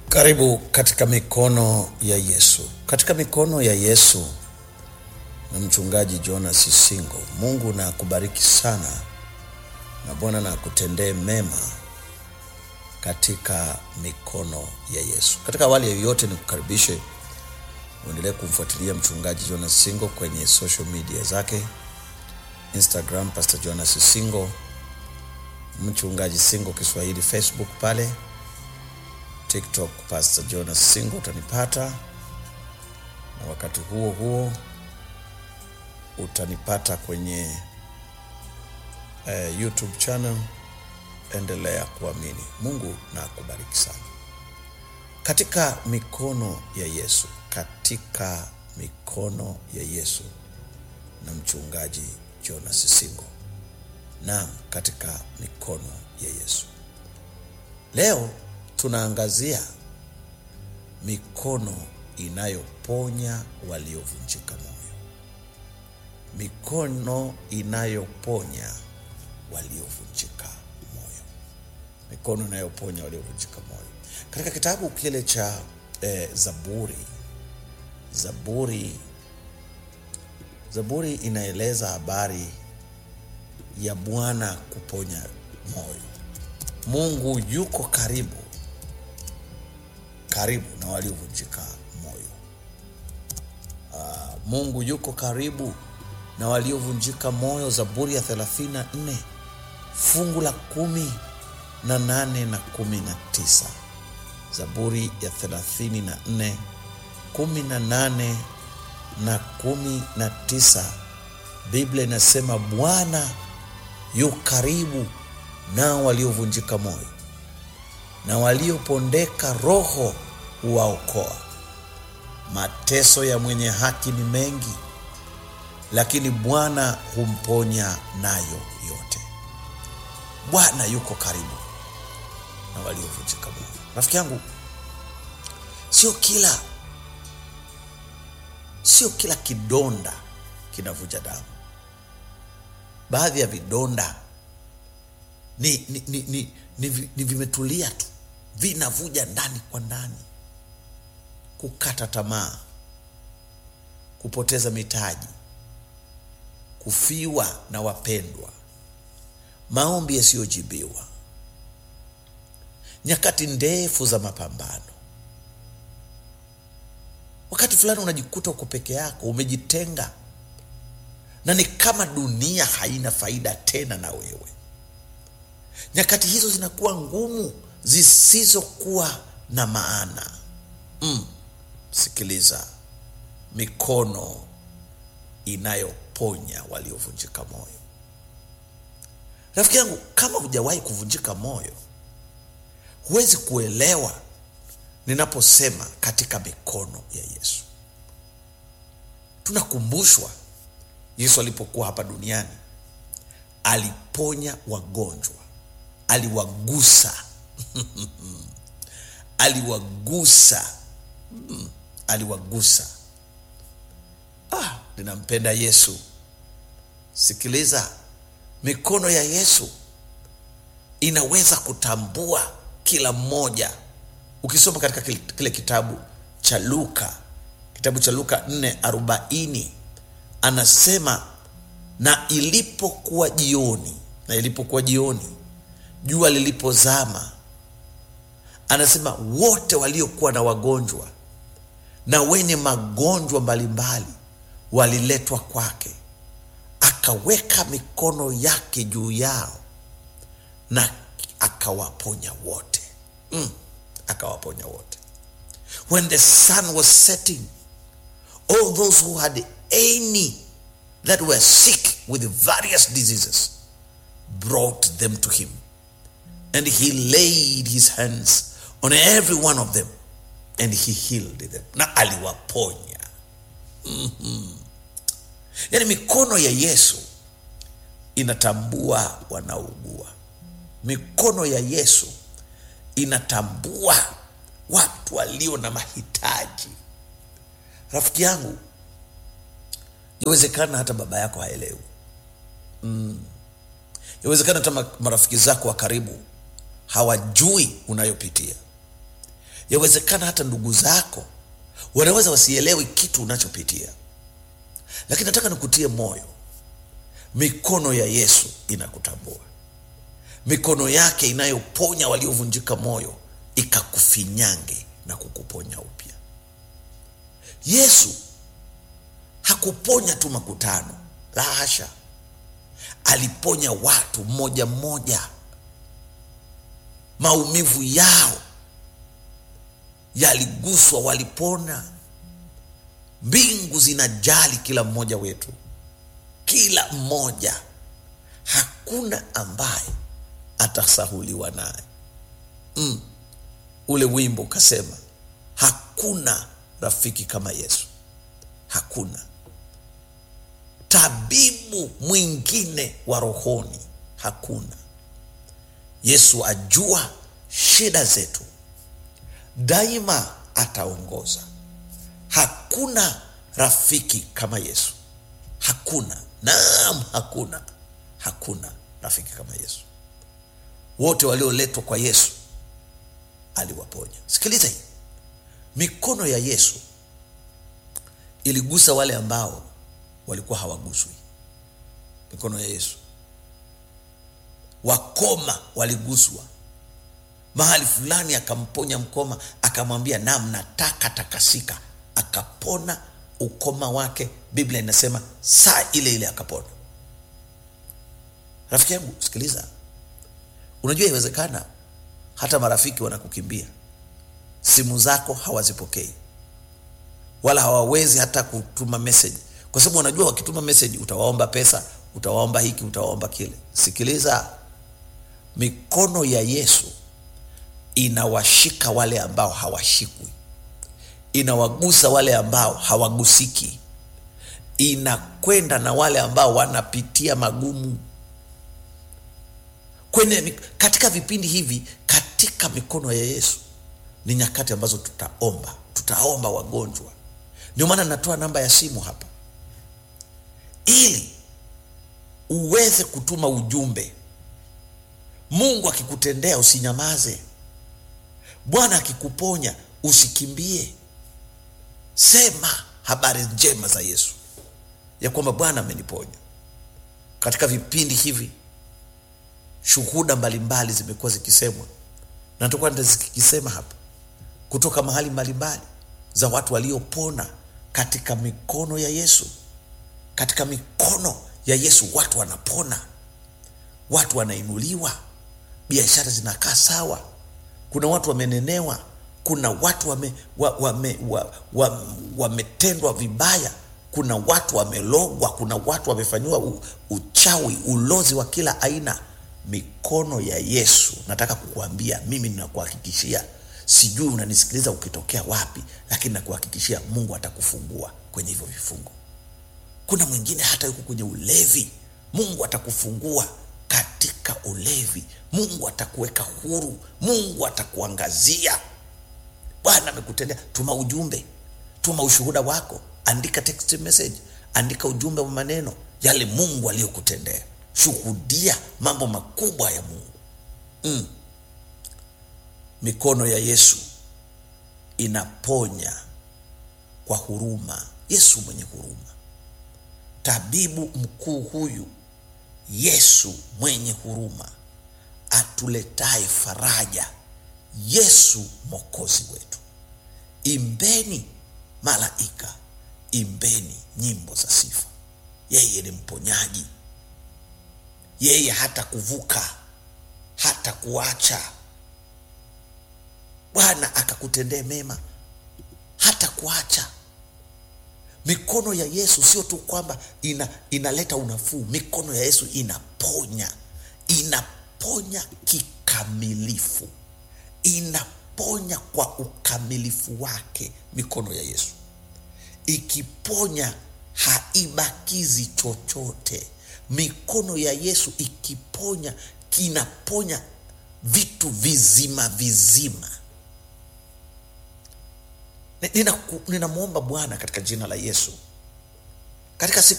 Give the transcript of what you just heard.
Karibu katika mikono ya Yesu. Katika mikono ya Yesu na mchungaji Jonas Sisingo. Mungu na akubariki sana na Bwana na akutendee mema katika mikono ya Yesu. Katika awali ya yoyote, ni kukaribishe uendelee kumfuatilia mchungaji Jonas Singo kwenye social media zake, Instagram Pastor Jonas Singo, mchungaji Singo Kiswahili, Facebook pale TikTok Pastor Jonas Singo utanipata, na wakati huo huo utanipata kwenye eh, YouTube channel. Endelea kuamini. Mungu na akubariki sana. Katika mikono ya Yesu, katika mikono ya Yesu na mchungaji Jonas Singo. Naam, katika mikono ya Yesu. Leo tunaangazia mikono inayoponya waliovunjika moyo. Mikono inayoponya waliovunjika moyo. Mikono inayoponya waliovunjika moyo. Katika kitabu kile cha eh, Zaburi, Zaburi, Zaburi inaeleza habari ya Bwana kuponya moyo. Mungu yuko karibu karibu na waliovunjika moyo. Uh, Mungu yuko karibu na waliovunjika moyo. Zaburi ya 34 fungu la kumi na nane na kumi na tisa. Zaburi ya 34 kumi na nane na kumi na tisa. Biblia inasema Bwana yu karibu nao waliovunjika moyo na waliopondeka roho huwaokoa. Mateso ya mwenye haki ni mengi, lakini Bwana humponya nayo yote. Bwana yuko karibu na waliovunjika moyo. Rafiki yangu, sio kila sio kila kidonda kinavuja damu. Baadhi ya vidonda ni, ni, ni, ni, ni, vi- ni vimetulia tu, vinavuja ndani kwa ndani. Kukata tamaa, kupoteza mitaji, kufiwa na wapendwa, maombi yasiyojibiwa, nyakati ndefu za mapambano. Wakati fulani unajikuta uko peke yako, umejitenga, na ni kama dunia haina faida tena na wewe nyakati hizo zinakuwa ngumu zisizokuwa na maana mm. Sikiliza, mikono inayoponya waliovunjika moyo. Rafiki yangu, kama hujawahi kuvunjika moyo, huwezi kuelewa ninaposema katika mikono ya Yesu. Tunakumbushwa Yesu alipokuwa hapa duniani aliponya wagonjwa, aliwagusa aliwagusa Mm, aliwagusa. Ah, ninampenda Yesu. Sikiliza, mikono ya Yesu inaweza kutambua kila mmoja. Ukisoma katika kile, kile kitabu cha Luka, kitabu cha Luka 4:40 anasema na ilipokuwa jioni, na ilipokuwa jioni, jua lilipozama, anasema wote waliokuwa na wagonjwa na wenye magonjwa mbalimbali waliletwa kwake, akaweka mikono yake juu yao na akawaponya wote. Mm, akawaponya wote. When the sun was setting, all those who had any that were sick with various diseases brought them to him and he laid his hands on every one of them and he healed them na aliwaponya mm-hmm. yaani mikono ya yesu inatambua wanaougua mikono ya yesu inatambua watu walio na mahitaji rafiki yangu yawezekana hata baba yako haelewi mm. yawezekana hata ma- marafiki zako wa karibu hawajui unayopitia yawezekana hata ndugu zako wanaweza wasielewi kitu unachopitia lakini nataka nikutie moyo mikono ya yesu inakutambua mikono yake inayoponya waliovunjika moyo ikakufinyange na kukuponya upya yesu hakuponya tu makutano la hasha aliponya watu mmoja mmoja maumivu yao yaliguswa walipona mbingu zinajali kila mmoja wetu kila mmoja hakuna ambaye atasahuliwa naye mm. ule wimbo ukasema hakuna rafiki kama yesu hakuna tabibu mwingine wa rohoni hakuna yesu ajua shida zetu daima ataongoza hakuna rafiki kama yesu hakuna naam hakuna hakuna rafiki kama yesu wote walioletwa kwa yesu aliwaponya sikiliza hii mikono ya yesu iligusa wale ambao walikuwa hawaguswi mikono ya yesu wakoma waliguswa mahali fulani akamponya mkoma akamwambia nam nataka takasika akapona ukoma wake biblia inasema saa ile ile akapona rafiki yangu sikiliza unajua iwezekana hata marafiki wanakukimbia simu zako hawazipokei wala hawawezi hata kutuma message kwa sababu wanajua wakituma message utawaomba pesa utawaomba hiki utawaomba kile sikiliza mikono ya yesu inawashika wale ambao hawashikwi inawagusa wale ambao hawagusiki inakwenda na wale ambao wanapitia magumu kwenye katika vipindi hivi katika mikono ya yesu ni nyakati ambazo tutaomba tutaomba wagonjwa ndio maana natoa namba ya simu hapa ili uweze kutuma ujumbe mungu akikutendea usinyamaze bwana akikuponya usikimbie sema habari njema za yesu ya kwamba bwana ameniponya katika vipindi hivi shuhuda mbalimbali zimekuwa zikisemwa na tutakuwa zikisema hapa kutoka mahali mbalimbali za watu waliopona katika mikono ya yesu katika mikono ya yesu watu wanapona watu wanainuliwa biashara zinakaa sawa kuna watu wamenenewa kuna watu wametendwa wame, wa, wa, wa, wa vibaya kuna watu wamelogwa kuna watu wamefanyiwa uchawi ulozi wa kila aina mikono ya yesu nataka kukuambia mimi ninakuhakikishia sijui unanisikiliza ukitokea wapi lakini nakuhakikishia mungu atakufungua kwenye hivyo vifungo kuna mwingine hata yuko kwenye ulevi mungu atakufungua katika ulevi mungu atakuweka huru mungu atakuangazia bwana amekutendea tuma ujumbe tuma ushuhuda wako andika text message andika ujumbe wa maneno yale mungu aliyokutendea shuhudia mambo makubwa ya mungu mm. mikono ya yesu inaponya kwa huruma yesu mwenye huruma tabibu mkuu huyu yesu mwenye huruma atuletaye faraja yesu mwokozi wetu imbeni malaika imbeni nyimbo za sifa yeye ni mponyaji yeye hata kuvuka hata kuacha bwana akakutendee mema hata kuacha mikono ya yesu sio tu kwamba ina, inaleta unafuu mikono ya yesu inaponya inaponya kikamilifu inaponya kwa ukamilifu wake mikono ya yesu ikiponya haibakizi chochote mikono ya yesu ikiponya kinaponya vitu vizima vizima ninamwomba nina bwana katika jina la yesu katika siku